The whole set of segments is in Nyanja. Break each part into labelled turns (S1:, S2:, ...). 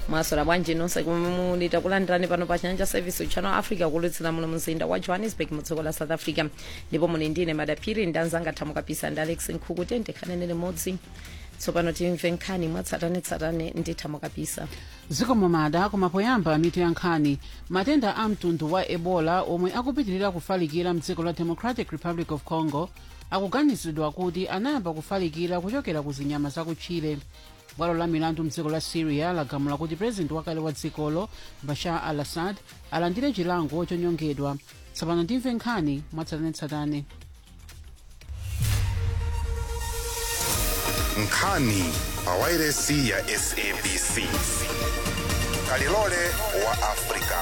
S1: mwaswera bwanji nonse kumuli takulandirani pano pa chanja service channel africa kulutsira muno mzinda wa johannesburg mudziko la south africa ndipo muli ndine madaphiri ndanzanga thamu kapisa ndi alex nkhuku tendekhanene limodzi tsopano timve nkhani mwatsatanetsatane ndi thamu kapisa
S2: zikomo mada koma poyamba mitu ya nkhani matenda a mtundu wa ebola omwe akupitirira kufalikira mdziko la democratic republic of congo akuganizidwa kuti anayamba kufalikira kuchokera ku zinyama zakutchire bwalo la milandu mdziko la syria lagamula kuti purezidenti wakale wa dzikolo bashar al assad alandire chilango chonyongedwa tsopano timve nkhani mwatsatanetsatane
S3: nkhani pawairesi ya sabc kalilole wa afrika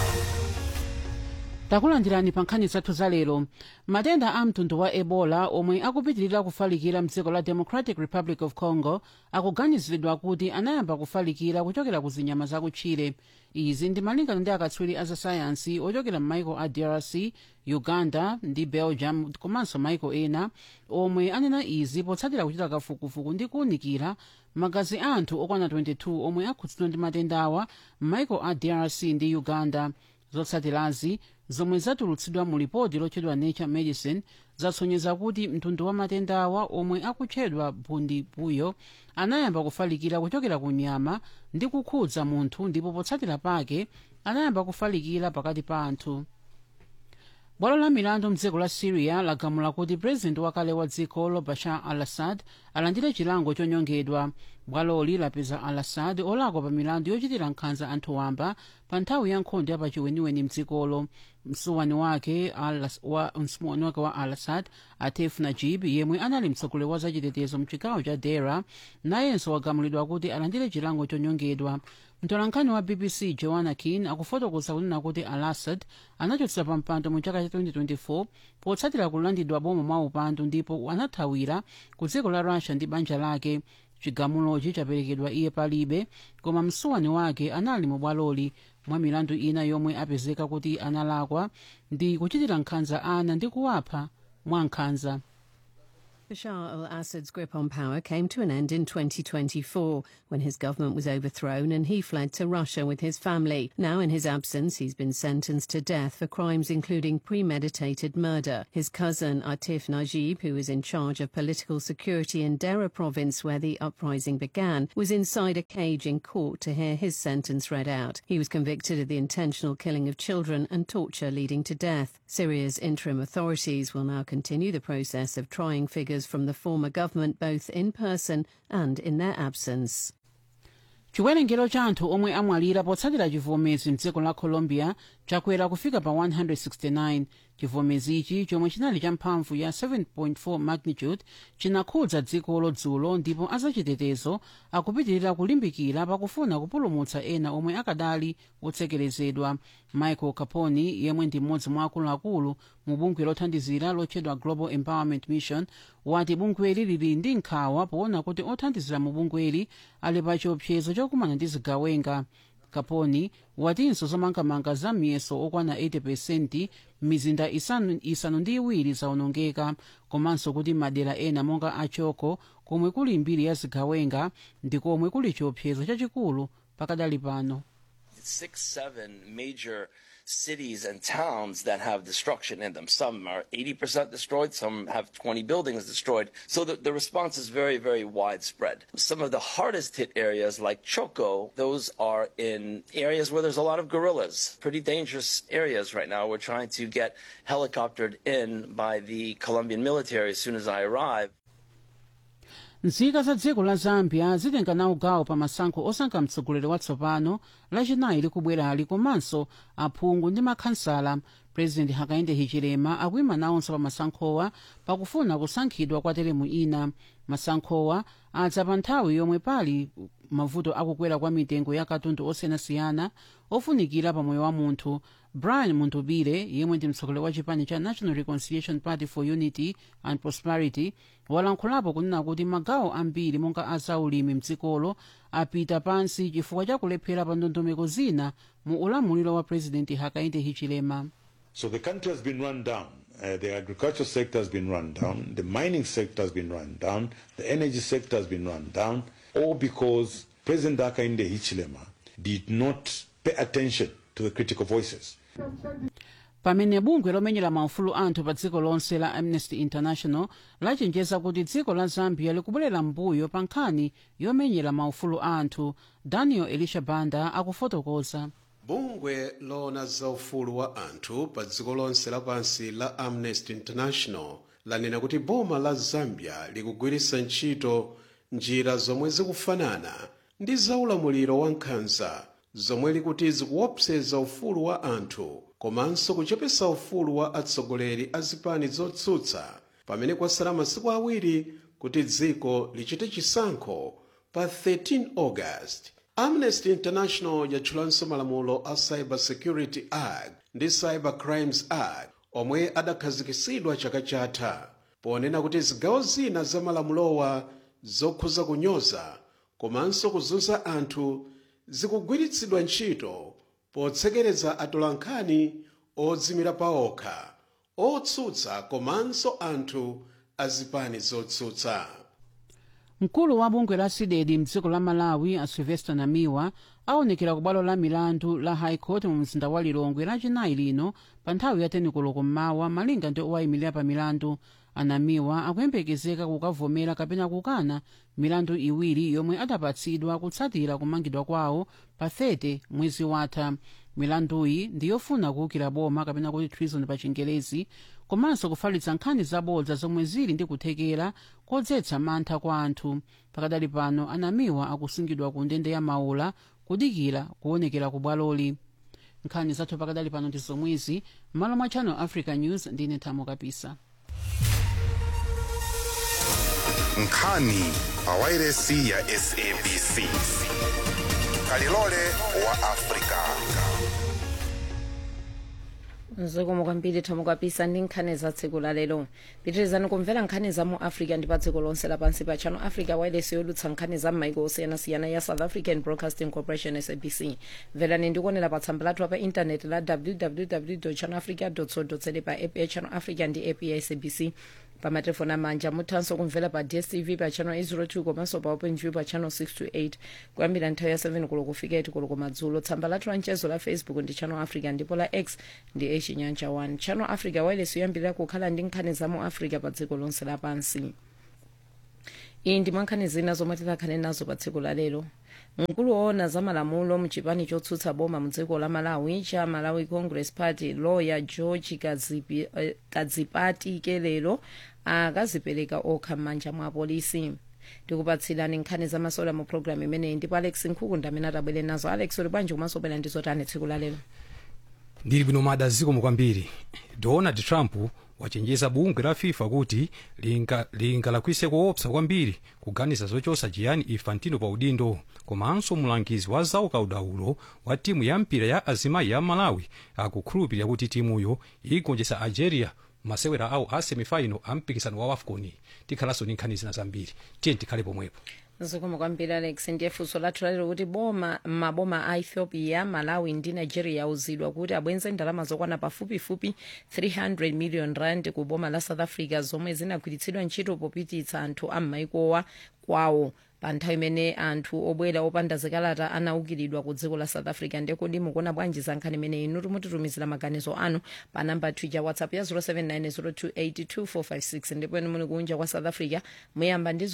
S2: takulandirani pa nkhani zathu za lero matenda a mtundu wa ebola omwe akupitirira kufalikira mdziko la democratic republic of congo akuganiziridwa kuti anayamba kufalikira kuchokera ku zinyama zakutchire izi ndi malingana ndi akatswiri a zasayansi ochokera m'maiko a drc uganda ndi belgium komanso maiko ena omwe anena izi potsatira kuchita kafukufuku ndi kuwunikira magazi a anthu okwana 22 omwe akhudzidwa ndi matendawa m'maiko a drc ndi uganda zotsatirazi zomwe zatulutsidwa mu lipoti lotchedwa nature medicine zasonyeza kuti mtundu wa matendawa omwe akutchedwa bundibuyo anayamba kufalikira kuchokera ku nyama ndi kukhudza munthu ndipo potsatira pake anayamba kufalikira pakati pa anthu bwalo la milandu mdziko la syria lagamula kuti purezidenti wakale wa dzikolo bashar al assad alandire chilango chonyongedwa bwaloli lapeza al assad olakwa pa milandu yochitira nkhanza anthu wamba pa nthawi ya nkhondo yapachiweniweni mdzikolo msuwani wake wa msuwani wake wa al assad atef najib yemwe anali mtsogoleri wa zachitetezo mchigawo cha dera nayenso wagamulidwa kuti alandire chilango chonyongedwa mtolankhani wa bbc joanna kin akufotokoza kunena kuti al assad anachotsa pa mpando mu chaka cha 2024 potsatira kulandidwa boma mwa upandu ndipo anathawira ku dziko la russia ndi banja lake chigamulochi chaperekedwa iye palibe koma msuwani wake anali mu bwaloli mwa milandu ina yomwe apezeka kuti analakwa ndi kuchitira nkhanza ana ndi kuwapha mwa nkhanza
S4: Bashar al Assad's grip on power came to an end in 2024 when his government was overthrown and he fled to Russia with his family. Now, in his absence, he's been sentenced to death for crimes including premeditated murder. His cousin, Atif Najib, who is in charge of political security in Dera province where the uprising began, was inside a cage in court to hear his sentence read out. He was convicted of the intentional killing of children and torture leading to death. Syria's interim authorities will now continue the process of trying figures from the former government both in person and in their absence.
S2: chiwerengero cha anthu omwe amwalira potsatira chivomezi mdziko la colombia chakwera kufika pa 169 chivomezi ichi chomwe chinali cha mphamvu ya 7.4 magnitude chinakhudza dzikolo dzulo ndipo azachitetezo akupitirira kulimbikira pakufuna kupulumutsa ena omwe akadali otsekerezedwa michael caponi yemwe ndi mmodzi mwa akuluakulu mu bungwe lothandizira lotchedwa global empowerment mission wati bungweli lili ndi nkhawa poona kuti othandizira mu bungweli ali pa chiopsezo chokumana ndi zigawenga kaponi watinso zomangamanga za miyeso okwana 80 mizinda isanu, isanu ndi iwiri zaonongeka komanso kuti madera ena monga achoko komwe kuli mbiri ya zigawenga ndi komwe kuli chiopsezo chachikulu pakadali pano
S5: six, seven major cities and towns that have destruction in them. Some are 80% destroyed, some have 20 buildings destroyed. So the, the response is very, very widespread. Some of the hardest hit areas, like Choco, those are in areas where there's a lot of guerrillas. Pretty dangerous areas right now. We're trying to get helicoptered in by the Colombian military as soon as I arrive.
S2: nzika za dziko la zambia zitenga nawo gawo pa masankho osankha mtsogoleri watsopano lachinayi likubwerali komanso aphungu ndi makhansala purezidenti hakainde hichilema akuyima nawonso pa masankhowa pakufuna kusankhidwa kwa teremu ina masankhowa adza pa nthawi yomwe pali mavuto akukwera kwa mitengo ya katundu osiyanasiyana ofunikira pa moyo wa munthu brian muntubire yemwe ndi mtsogoleri wa chipani cha national reconciliation party for unity and prosperity walankhulapo kunena kuti magawo ambiri monga azaulimi mdzikolo apita pansi chifukwa cha kulephera pa ndondomeko zina mu ulamuliro wa purezidenti hakainde hichilema
S6: So the country has been run down. Uh, the agriculture sector has been run down. The mining sector has been run down. The energy sector has been run down. All because President Hakainde Hichilema did not pay attention to the critical voices.
S2: pamene bungwe lomenyera maufulu anthu pa dziko lonse la amnesty international lachenjeza kuti dziko la zambia likubwerera mbuyo pa nkhani yomenyera maufulu anthu daniel elisha banda akufotokoza
S7: bungwe loona za ufulu wa anthu pa dziko lonse lapansi la amnesty international lanena kuti boma la zambia likugwiritsa ntchito njira zomwe zikufanana ndi zaulamuliro wa nkhanza zomwe likuti zikuopseza ufulu wa anthu komanso kuchepesa ufulu wa atsogoleri a zipani zotsutsa pamene kwasala masiku awiri kuti dziko lichite chisankho pa 13 august amnesty international yatchulanso malamulo a cyber security act ndi cyber crimes act omwe adakhazikisidwa chaka chatha ponena kuti zigawo zina za malamulowa zokhuza kunyoza komanso kuzunza anthu zikugwiritsidwa ntchito potsekereza atolankhani odzimira paokha otsutsa komanso anthu azipani zotsutsa
S2: mkulu wa bungwe la sidedi mdziko la malawi a sylvester namiwa aonekera ku bwalo la milandu la high court mu mzinda wa lilongwe lachinayi lino pa nthawi ya tenikoloko mmawa malinga ndi owayimirira pa milandu anamiwa akuyembekezeka kukavomera kapena kukana milandu iwiri yomwe adapatsidwa kutsatira kumangidwa kwawo pa 30 mwezi watha milanduyi ndi yofuna kuwukira boma kapena kuti treason pa chingelezi komanso kufalitsa nkhani zabodza zomwe zili ndi kuthekera kodzetsa mantha kwa anthu pakadali pano anamiwa akusungidwa ku ndende ya maula kudikira kuonekera ku bwaloli nkhani zathu pakadali pano ndi zomwezi m'malo mwa channel africa news ndine thamo kapisa
S3: nkhani pa wairesi ya sabc kalilole wa afrika
S1: zikomo kwambiri thamo kapisa ndi nkhani za tsiku la lero pitirizani kumvera nkhani za mu africa ndi pa dziko lonse lapansi pa channel africa wireless yodutsa nkhani za m'maiko osiyanasiyana ya south african broadcasting corporation sabc mverani ndikuonera pa tsamba lathu pa intaneti la www channel africa co za pa app ya channel africa ndi app ya sabc pa matelefoni amanja muthanso kumvera pa dstv pa channel 802 komanso pa openview pa channel 628 kuyambira nthawi ya 7 kulo kufika 8 kulo kumadzulo tsamba lathu la mchezo la facebook ndi channel africa ndipo la x ndi echinyanja 1 channel africa wireless yoyambirira kukhala ndi nkhani za mu africa pa dziko lonse lapansi iyi ndi mwankhani zina zomwe tikhale nazo pa tsiku la lero mkulu woona za malamulo mchipani chotsutsa boma mdziko la malawi cha malawi congress party lawyer george kadzipi, eh, kadzipati kelero akazipereka okha m'manja mwa apolisi tikupatsirani nkhani zamasola mu programu imeneyi ndipo alex nkhukunda amene atabwere nazo alex uli bwanji komanso bwera ndizotani tsiku la lero
S8: ndili bwino mada zikomo kwambiri donald trump wachenjeza bungwe la fifa kuti lingalakwise koopsa kwambiri kuganiza zochosa gianni infantino pa udindo komanso mulangizi wa zaukadaulo wa timu ya mpira ya azimayi ya malawi akukhulupirira kuti timuyo igonjetsa algeria masewera awo a semifinal a mpikisano wa wafcon tikhalanso ndi nkhani zina zambiri tiye tikhale pomwepo
S1: zikomo kwambiri alex ndiye funso lathu lalero kuti boma maboma a ethiopia malawi ndi nigeria auzidwa kuti abwenze ndalama zokwana pafupifupi 300 million rand ku boma la south africa zomwe zinagwiritsidwa ntchito popititsa anthu a m'maikowa kwawo pa nthawi imene anthu obwera opanda zikalata anaukiridwa ku dziko la south africa ndekodi mukuona bwanji za nkhani imeneyi inu timutitumizira maganizo anu pa namba twitter whatsapp ya 0790282456 ndipo inu muli kunja kwa south africa muyamba ndi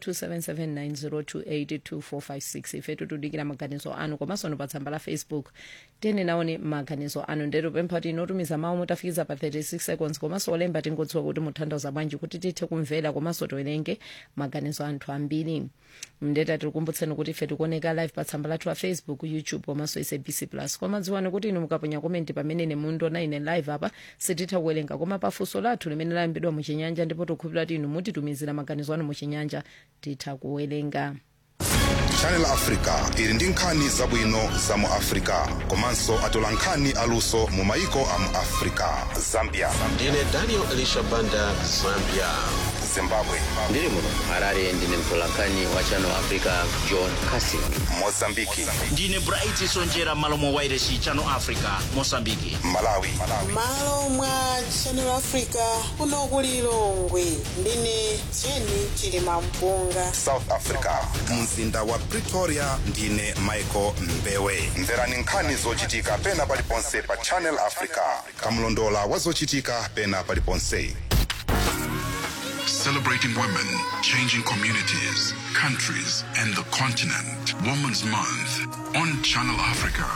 S1: 0027790282456 ife tikudikira maganizo anu komanso nu pa tsamba la facebook tiyeni naone maganizo anu ndetu pempha kuti inotumiza mawu mutafikiza pa 36 seconds komanso olemba tingodziwa kuti mutanthauza bwanji kuti tithe kumvera komanso tiwerenge maganizo anthu ambiri mndeta tikukumbutseni kuti ife tikuoneka live pa tsamba lathu la facebook youtube komanso sabc plus koma dziwani kuti inu mukaponya komenti pamene mundiona ine live apa sititha kuwerenga koma pafunso lathu limene layambidwa muchinyanja ndipo tikukhulupirira kuti inu mutitumizira maganizo anu muchinyanja titha kuwerenga
S3: channel africa ili ndi nkhani zabwino za mu africa komanso atola nkhani aluso mu maiko a mu africa zambia
S7: ndine daniel elisha banda zambia
S3: zimbabwe
S9: ndiri muno harare ndine mtolankhani wa channel africa john casing
S3: mozambiki
S10: ndine bright sonjera malo mwa wairesi channel africa mosambiki
S3: malawi
S11: malo mwa channel africa kuno ku lilongwe ndine jeni chilima mpunga
S3: south africa mzinda wa pretoria ndine michael mbewe mverani nkhani zochitika pena paliponse pa channel africa kamlondola wa zochitika pena paliponse
S12: Celebrating women, changing communities, countries, and the continent. Women's Month on Channel Africa.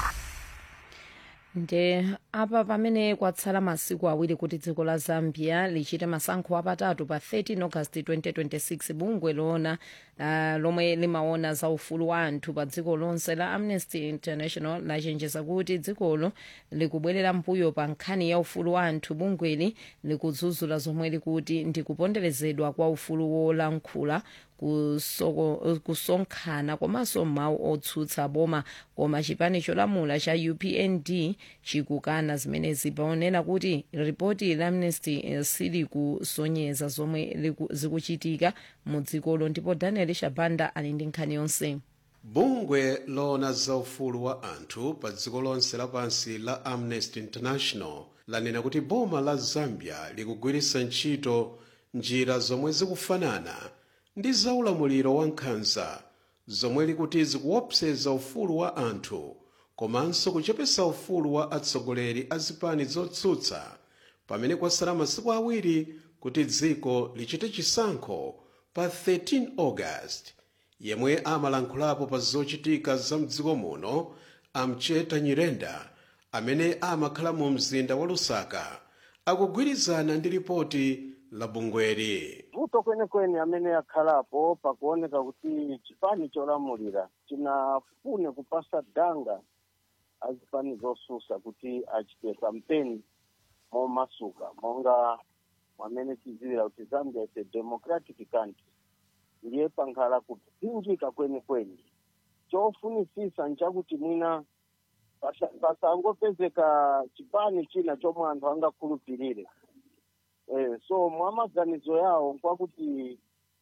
S1: nde apa pamene kwatsala masiku awiri kuti dziko la zambia lichite masankho apatatu pa 13 august 2026 bungwe loona uh, lomwe limaona za ufulu wa anthu pa dziko lonse la amnesty international lachenjeza kuti dzikolo likubwerera mpuyo pa nkhani ya ufulu wa anthu bungweli likudzudzula zomwe likuti ndi kuponderezedwa kwa ufulu wolankhula kusoko- kusonkhana komanso mawu otsutsa boma koma chipani cholamula cha upnd chikukana zimenezi paonera kuti ripoti la amnesty eh, silikusonyeza zomwe liku- zikuchitika mu dzikolo ndipo daniel shabanda ali ndi nkhani yonse
S7: bungwe loona za ufulu wa anthu pa dziko lonse lapansi la amnesty international lanena kuti boma la zambia likugwiritsa ntchito njira zomwe zikufanana ndi za ulamuliro wa nkhanza zomwe likuti zikuopseza ufulu wa anthu komanso kuchepesa ufulu wa atsogoleri a zipani zotsutsa pamene kwasala masiku awiri kuti dziko lichite chisankho pa 13 august yemwe amalankhulapo pa zochitika za mdziko muno amcheta nyirenda amene amakhala mu mzinda wa lusaka akugwirizana ndi ripoti la bungweri
S13: vuto kwenekwene amene akhalapo pakuoneka kuti chipani cholamulira chinafune kupasa danga azipani zosusa kuti achite kampeni momasuka monga mwamene tidziwira kuti zambia is a democratic country ndiye pankhala kupinjika kwenikweni chofunisisa nchakuti mwina pasa- pasangopezeka chipani china chomwe anthu angakhulupirire eh, so mwa maganizo yawo nkwakuti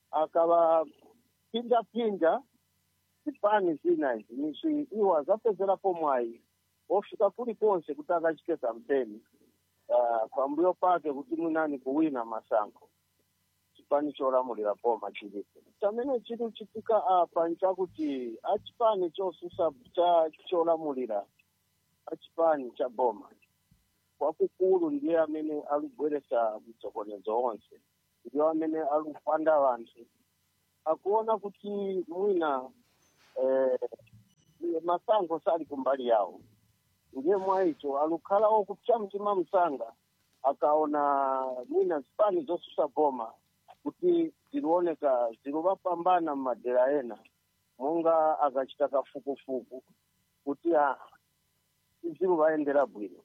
S13: akavapinjapinja zipani zina izi nici iwo azapezerapo mwayi ofika kulikonse kuti akachite kampeni uh, pambuyo pake kuti mwinani kuwina masankho chipani cholamulira boma chilipo chamene chiri kuchitika apa nchakuti achipani chosusa cha cholamulira achipani cha boma kwakukulu ndiye amene alibweresa mtsokonezo onse ndiyo amene alipanda vanthu akuona kuti mwina eh, masankho sali kumbali yawo ndiye mwaicho alukhala okupsa mtima msanga akaona mwina zipani zosusa boma kuti zilioneka zilivapambana mmadera ena monga akachita kafukufuku kuti ah, zilivayendera bwino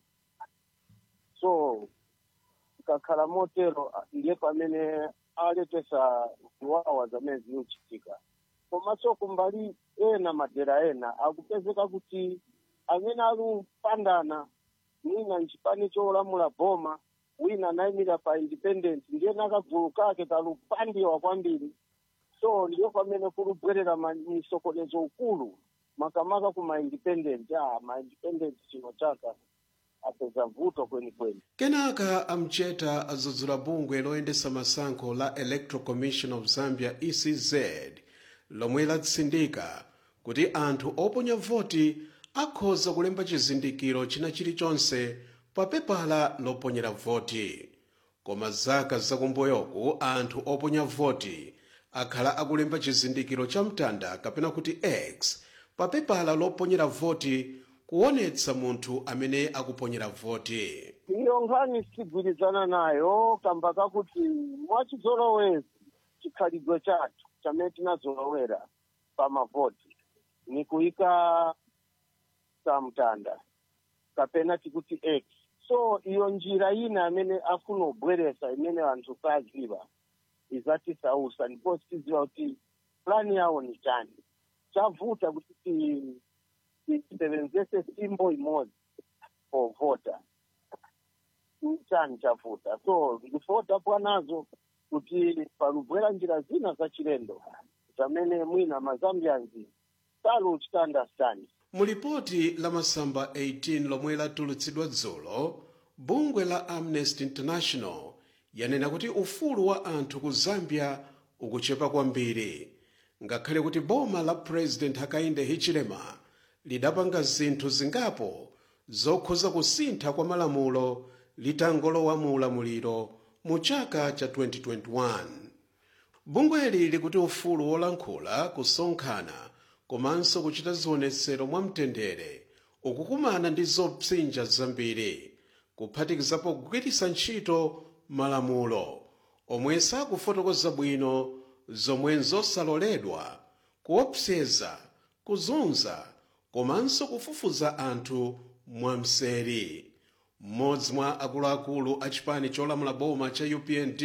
S13: so ikakhala motero ah, ndiye pamene aletesa ziwawa zamene zikuchitika komanso kumbali ena madera ena akupezeka kuti amene alupandana mwina nchipani cholamula boma wina anayimira pa independent ndiye nakagulu kake kalupandiwa kwambiri so ndiyo pamene kulubwerera ma- misokonezo ukulu makamaka ku ma-independent ah, ma-independent chino chaka apeza vuto kwenikweni
S7: kenaka amcheta adzudzula bungwe loyendesa masankho la electoral commission of zambia ecz lomwe latsindika kuti anthu oponya voti akhoza kulemba chizindikiro china chilichonse pa pepala loponyera voti koma zaka zakumbuyoku anthu oponya voti akhala akulemba chizindikiro cha mtanda kapena kuti x pa pepala loponyera voti kuonetsa munthu amene akuponyera voti
S13: iyo nkhani sigwirizana nayo kamba kakuti mwachizolowezi chikhalidwe chathu chamene tinazolowera pa mavoti ni kuyika samtanda kapena tikuti x so iyo njira ina amene afuna kubweresa imene anthu saziva izatisausa ndipo tiziva kuti plani yawo ni chani chavuta kuti ti- tisebenzese simbo imodzi for voter chani chavuta so ndifota pwanazo kuti palubwera njira zina zachilendo zamene mwina mazambianzi saluchita understand
S7: mu lipoti la masamba 18 lomwe latulutsidwa dzulo bungwe la amnesty international yanena kuti ufulu wa anthu ku zambia ukuchepa kwambiri ngakhale kuti boma la president hakainde hichilema lidapanga zinthu zingapo zokhuza kusintha kwa malamulo litangolowa mu ulamuliro mu chaka cha 2021 bungweli likuti ufulu wolankhula kusonkhana komanso kuchita zionetsero mwamtendere ukukumana ndi zopsinja zambiri kuphatikizapo kugwiritsa ntchito malamulo omwe sakufotokoza bwino zomwe nzosaloledwa kuopseza kuzunza komanso kufufuza anthu mwamseri mmodzi mwa akuluakulu a chipani cholamula boma cha upnd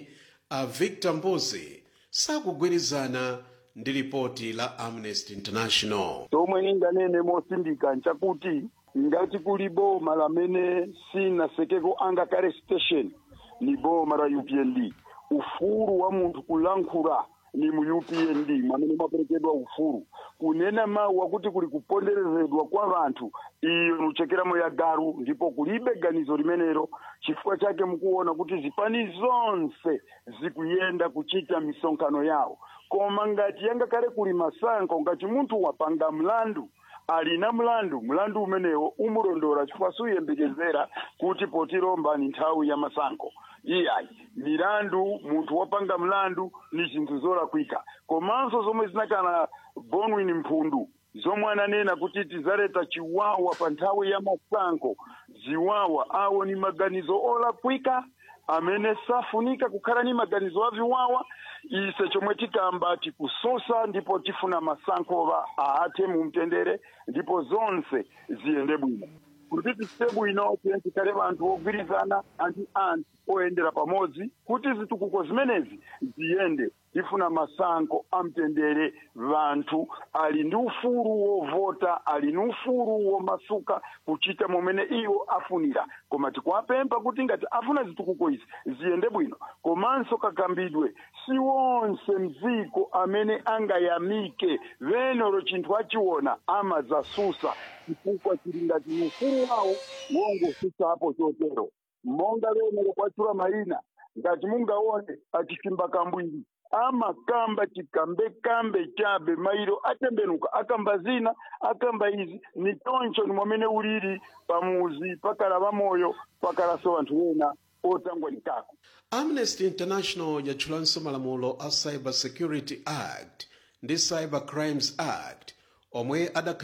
S7: a victor mbuzi sakugwirizana ndi lipoti la amnesty international
S14: tomwe ninganene mosindika nchakuti ngati kuli boma lamene sinasekeko angakale station ni boma la upnd ufulu wa munthu kulankhula ni mu upnd mwamene mwaperekedwa ufulu kunena mawu akuti kuli kuponderezedwa kwa vanthu iyo nuchekeramo ya garu ndipo kulibe ganizo limenelo chifukwa chake mukuona kuti zipani zonse zikuyenda kuchita misonkhano yawo koma ngati yangakhale kuli masankho ngati munthu wapanga mlandu alina mlandu mlandu umenewo umulondola chifukwa suyembekezera kuti potilomba ni nthawi ya masankho iyayi milandu munthu wapanga mlandu ni zinthu zolakwika komanso zomwe zinakana bonwin mphundu zomwe ananena kuti tizaleta chiwawa pa nthawi ya masankho ziwawa awo ni maganizo olakwika amene safunika kukhala ni maganizo aviwawa ise chomwe tikamba tikususa ndipo tifuna masankho aathe mu mtendere ndipo zonse ziyende bwino kuti tichite bwino tiye tikhale vanthu ogwirizana anti anthu oyendera pamodzi kuti zitukuko zimenezi ziyende tifuna masankho amtendere vanthu ali ndi ufulu wovota ali ndi ufulu womasuka kuchita momene iwo afunira koma tikuwapempha kuti ngati afuna zitukuko izi ziyende bwino komanso kakambidwe si wonse mdziko amene angayamike venero chinthu achiona amadzasusa chifukwa chili ngati ufulu wawo wongosusapo chotero monga venero kwachula mayina ngati mungaone achisimba kambwiri amakamba chikambekambe chabe mairo atembenuka akamba zina akamba izi ni choncho ni mwamene ulili pamuzi pakala pamoyo pakalaso vanthu wena otangwa nikako
S7: amnesty international yatchulanso malamulo a cyber security act ndi cyber crimes act omwe adakhala